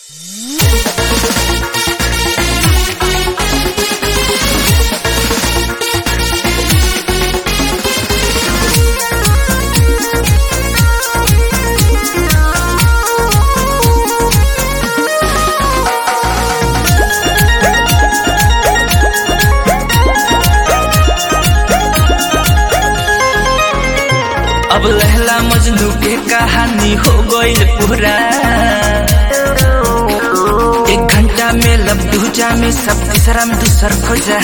अब लहला मजनू के कहानी हो गईल पूरा एक घंटा में लब दूजा में सब तीसरा में दूसर खोजा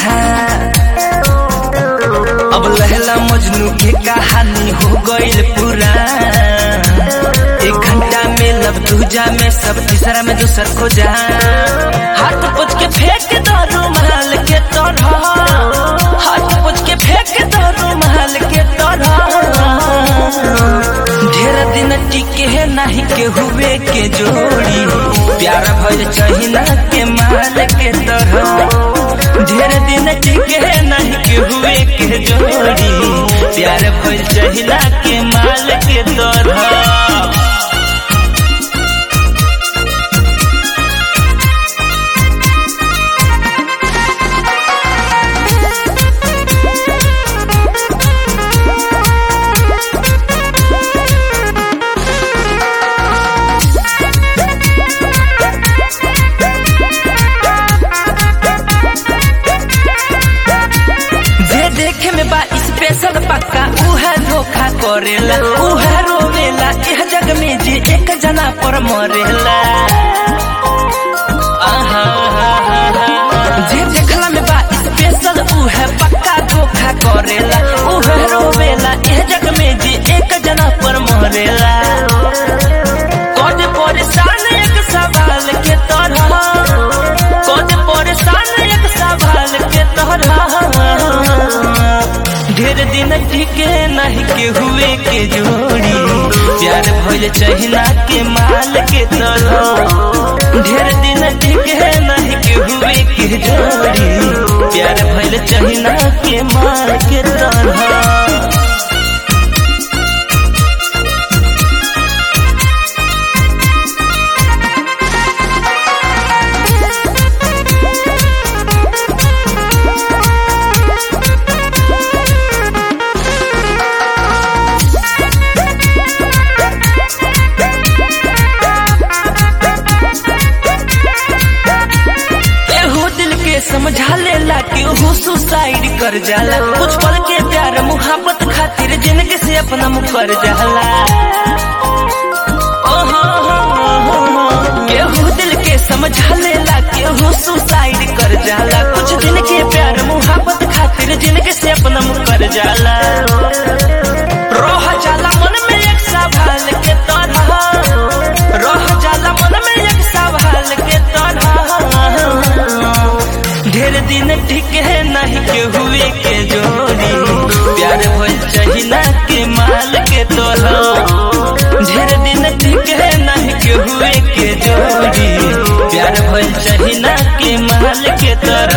अब लहला मजनू के कहानी हो गईल पूरा एक घंटा में लब दूजा में सब तीसरा में दूसर खोजा हाथ पुछ के फेंक दो रुमाल के तरह हाथ पुछ के फेंक दो रुमाल के तरह ढेर दिन टिके है नहीं के हुए के जोड़ी प्यारा भइल चहिना के माल के तरह ढेर दिन टिके है नहीं के हुए के जोड़ी प्यार भइल चहिना के माल के तरह जे देखे में बा स्पेशल पक्का उहे धोखा करेला उहे रोवेला एह जग में जे एक जना पर मरेला आहा, जे देखला में बा स्पेशल उहे पक्का धोखा करेला उहे रोवेला एह जग में जे एक जना पर मरेला कद परेशान एक सवाल के तरह कद परेशान एक सवाल के तरह ढेर दिन टिके नहीं के हुए के जोड़ी प्यार भइल चहिना के माल के तरह ढेर दिन टिके नहीं के हुए के जोड़ी प्यार भइल चहिना के माल के तरह एहो दिल के समझा लेला कि ओहो सुसाइड कर जाला कुछ पल के प्यार मुहब्बत खातिर जिंदगी से अपना मुकर जाला ओहो, एहो दिल के समझा लेला कि ओहो सुसाइड कर जाला कुछ दिन के प्यार मुहब्बत खातिर जिंदगी से अपना मुकर जाला रोह जाला मन में एक सवाल के तरह रोह जाला मन में एक सवाल के तरह ढेर दिन ठीक है नहीं के हुए के जोड़ी प्यार भइल चहिना के माल के तोलो ढेर दिन ठीक है नहीं के हुए के जोड़ी प्यार भइल चहिना के माल के तरह